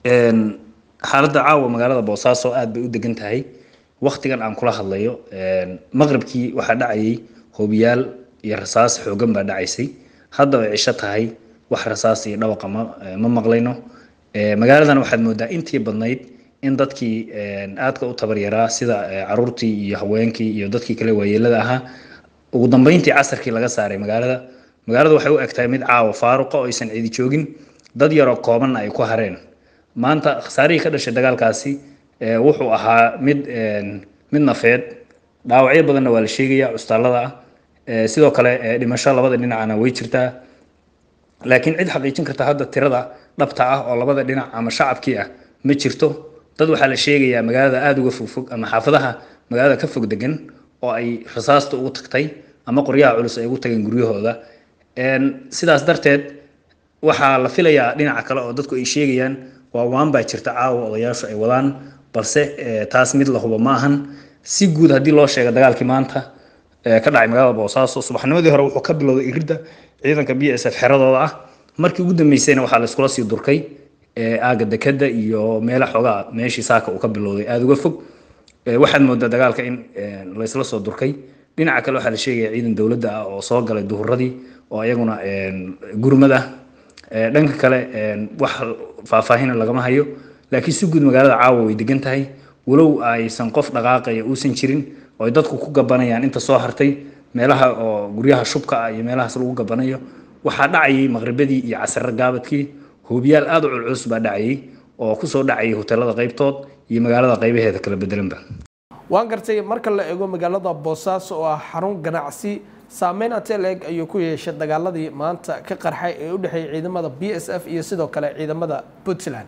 xaaladda caawa magaalada boosaaso aad bay u degan tahay waktigan aan kula hadlayo maqribkii waxaa dhacayay hoobiyaal iyo rasaas xoogan baa dhacaysay hadda ay cisho tahay wax rasaas iyo dhawaqa ma ma maqlayno magaaladan waxaad moodaa intii badnayd in dadkii aadka u tabaryaraa sida caruurtii iyo haweenkii iyo dadkii kale waayeelada ahaa ugu dambeyntii casarkii laga saaray magaalada magaalada waxay u egtahay mid caawa faaruqa oo aysan cidi joogin dad yaroo koobanna ay ku hareen maanta khasaarihii ka dhashay dagaalkaasi wuxuu ahaa mid mid nafeed dhaawacyo badanna waa la sheegaya custaalada ah sidoo kale dhimasho labada dhinacana way jirtaa laakiin cid xaqiijin karta hadda tirada dhabta ah oo labada dhinac ama shacabkii ah ma jirto dad waxaa la sheegayaa magaalada aada uga fogfog ama xaafadaha magaalada ka fog degan oo ay rasaasta ugu tagtay ama qoryaha culus ay ugu tageen guryahooda sidaas darteed waxaa la filayaa dhinaca kale oo dadku ay sheegayaan waa waan baa jirta caawa odayaashu ay wadaan balse taas mid la hubo ma ahan si guud haddii loo sheega dagaalkii maanta ka dhacay magaalada boosaaso subaxnimadii hore wuxuu ka bilowday iridda ciidanka b s f xeradooda ah markii ugu dambeysayna waxaa la iskula sii durkay aaga dekada iyo meela xoogaa meeshii saaka uu ka bilowday aada uga fog waxaad moodaa dagaalka in laysla soo durkay dhinaca kale waxaa la sheegaya ciidan dowladda ah oo soo galay duhuradii oo iyaguna gurmad ah dhanka kale wax faahfaahina lagama hayo laakiin si guud magaalada caawa way degan tahay walow aysan qof dhaqaaqaya uusan jirin oo ay dadku ku gabanayaan inta soo hartay meelaha oo guryaha shubka ah iyo meelahaas lagu gabanayo waxaa dhacayay maqribadii iyo casare gaabadkii hoobiyaal aada u culculus baa dhacayay oo kusoo dhacayay hoteelada qaybtood iyo magaalada qaybaheeda kala bedelanba waan gartay marka la eego magaalada boosaaso oo ah xarun ganacsi saameyn ateleg ayuu ku yeeshay dagaaladii maanta ka qarxay ee u dhexeeyay ciidamada b s f iyo sidoo kale ciidamada puntland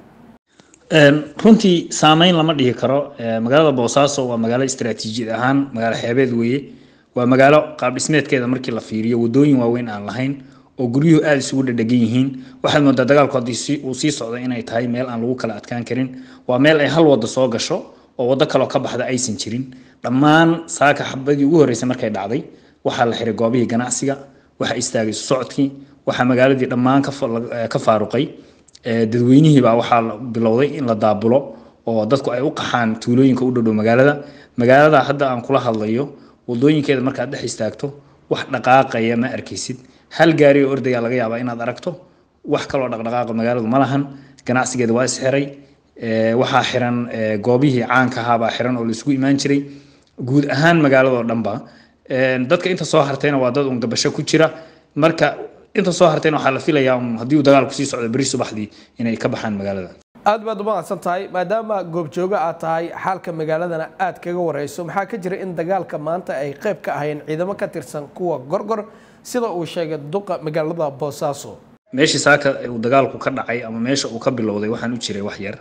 runtii saameyn lama dhihi karo magaalada boosaaso waa magaalo istaraatiijiyad ahaan magaalo xeebeed weeye waa magaalo qaab dhismeedkeeda markii la fiiriyo wadooyin waaweyn aan lahayn oo guryuhu aada isugu dhadhegan yihiin waxaad moodaa dagaalku haddii uu sii socdo inay tahay meel aan lagu kala adkaan karin waa meel ay hal wado soo gasho oo waddo kaloo ka baxda aysan jirin dhammaan saaka xabadii ugu horreysay markay dhacday waxaa la xiray goobihii ganacsiga waxaa istaagay socodkii waxaa magaaladii dhammaan ka faaruqay dadweynihiibaa waxaa bilowday in la daabulo oo dadku ay u qaxaan tuulooyinka u dhowdhow magaalada magaalada hadda aan kula hadlayo wadooyinkeeda markaad dhex istaagto wax dhaqaaqaya ma arkaysid hal gaari oo ordaya laga yaabaa inaad aragto wax kaloo dhaqdhaqaaqa magaaladu ma lahan ganacsigeeda waa isxiray waxaa xiran goobihii caanka ahaabaa xiran oo laisugu imaan jiray guud ahaan magaaladoo dhanba dadka inta soo hartayna waa dad un gabasho ku jira marka inta soo hartayna waxaa la filayaa un haddii uu dagaalku sii socdo beri subaxdii inay ka baxaan magaalada aad baad u mahadsan tahay maadaama goobjoogo aad tahay xaalka magaaladana aad kaga wareyso maxaa ka jira in dagaalka maanta ay qayb ka ahayn ciidamo ka tirsan kuwa gorgor sida uu sheegay duqa magaalada boosaaso meeshii saaka uu dagaalku ka dhacay ama meesha uu ka bilowday waxaan u jiray wax yar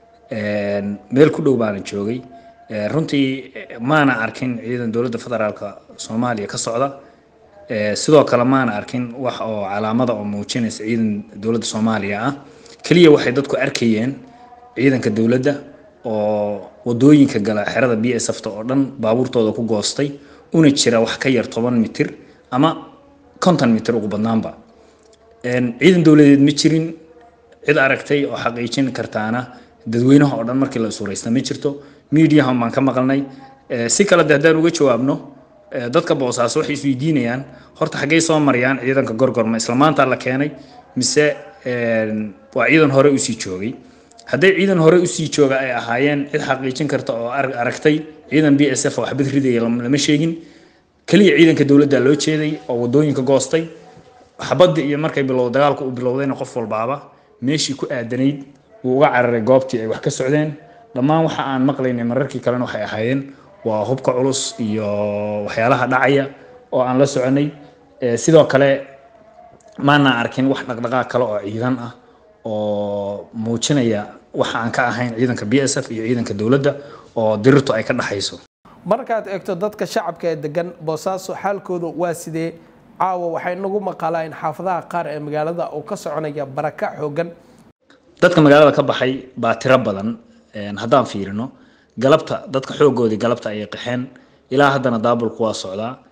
meel ku dhow baana joogay runtii maana arkin ciidan dowladda federaalka soomaaliya ka socda sidoo kale maana arkin wax oo calaamada oo muujinaysa ciidan dowladda soomaaliya ah keliya waxay dadku arkayeen ciidanka dowladda oo wadooyinka gala xerada b s fta oo dhan baabuurtooda ku goostay una jira wax ka yar toban mitir ama konton mitir ugu badnaanba ciidan dowladeed ma jirin cid aragtay oo xaqiijin kartaana dadweynaha oo dhan markii la suuraysta ma jirto miidiyahan baan ka maqalnay si kale de haddaan uga jawaabno dadka boosaaso waxay isweydiinayaan horta xaggey soo marayaan ciidanka gorgor ma isla maanta la keenay mise waa ciidan hore usii joogay hadday ciidan hore usii jooga ay ahaayeen cid xaqiijin karta oo aragtay ciidan b s f oo xabad ridaya lama sheegin keliya ciidanka dowladda loo jeeday oo wadooyinka goostay xabadii iyo markay bilow dagaalku uu bilowdayna qof walbaaba meeshii ku aadanayd wuu uga cararay goobtii ay wax ka socdeen dhammaan waxa aan maqlaynay mararkii kalena waxay ahaayeen waa hubka culus iyo waxyaalaha dhacaya oo aan la soconay sidoo kale maana arkin wax dhaqdhaqaaq kale oo ciidan ah oo muujinaya waxa aan ka ahayn ciidanka b s f iyo ciidanka dowladda oo dirirtu ay ka dhaxayso markaad eegto dadka shacabka ee degan boosaaso xaalkooda waa sidee caawa waxay nagu maqalaa in xaafadaha qaar ee magaalada uu ka soconaya baraka xoogan dadka magaalada ka baxay baa tiro badan haddaan fiirino galabta dadka xoogoodii galabta ayay qaxeen ilaa haddana daabulku waa socdaa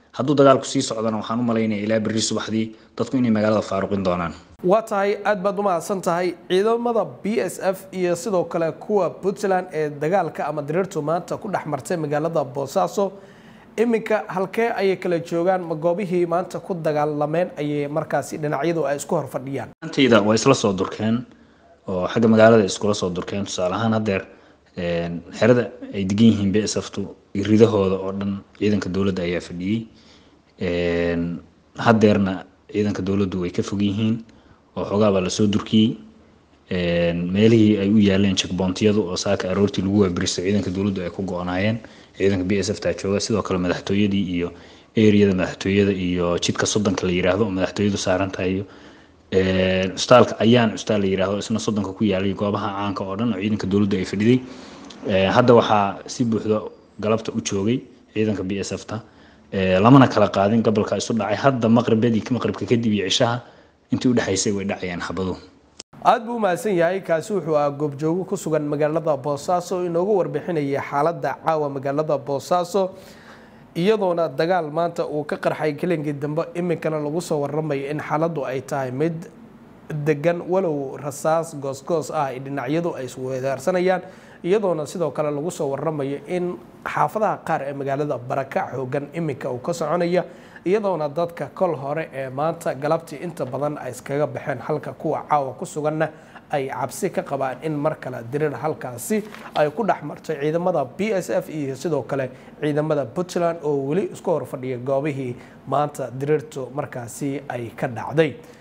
hadduu dagaalku sii socdana waxaan u malaynaya ilaa berri subaxdii dadku inay magaalada faaruqin doonaan waa tahay aad baad u mahadsan tahay ciidamada b s f iyo sidoo kale kuwa puntland ee dagaalka ama diriirtu maanta ku dhex martay magaalada boosaaso iminka halkee ayay kala joogaan ma goobihii maanta ku dagaalameen ayay markaasi dhinacyadu ay isku horfadhiyaan antayda waa isla soo durkeen oo xagga magaalada iskula soo durkeen tusaale ahaan haddeer xerada ay degan yihiin b s ftu ridahooda oo dhan ciidanka dowladda ayaa fadhiyey haddeerna ciidanka dowladdu way ka fog yihiin oo xoogaa baa lasoo durkiyey meelihii ay u yaaleen checkboontiyadu oo saaka aroortii lagu waabiristay ciidanka dowladdu ay ku go-naayeen ciidanka b s f taa jooga sidoo kale madaxtooyadii iyo eriyada madaxtooyada iyo jidka soddonka la yiraahdo oo madaxtooyadu saaran tahay iyo custaalka ayaan custaal la yiraahdo isna soddonka ku yaalay goobaha caanka oo dhan oo ciidanka dowladdu ay fadhiday hadda waxaa si buuxda galabta u joogay ciidanka b s f ta lamana kala qaadin gobolka isu dhacay hadda maqribadii maqribka kadib iyo cishaha intii udhexaysay way dhacayaan xabadu aada buu umahadsan yahay kaasi wuxuu ah goobjoogo ku sugan magaalada boosaaso inoogu warbixinaya xaaladda caawa magaalada boosaaso iyadoona dagaal maanta uu ka qarxay kelinkii dambe iminkana lagu soo waramayo in xaaladdu ay tahay mid degan walow rasaas goosgoos ah ay dhinacyadu ay isweedaarsanayaan iyadoona sidoo kale lagu soo waramayo in xaafadaha qaar ee magaalada barakac xoogan iminka uu ka soconaya iyadoona dadka kol hore ee maanta galabtii inta badan ay iskaga baxeen halka kuwa caawa ku suganna ay cabsi ka qabaan in mar kale diriir halkaasi ay ku dhex martay ciidamada b s f iyo sidoo kale ciidamada puntland oo weli isku horfadhiya goobihii maanta diriirtu markaasi ay ka dhacday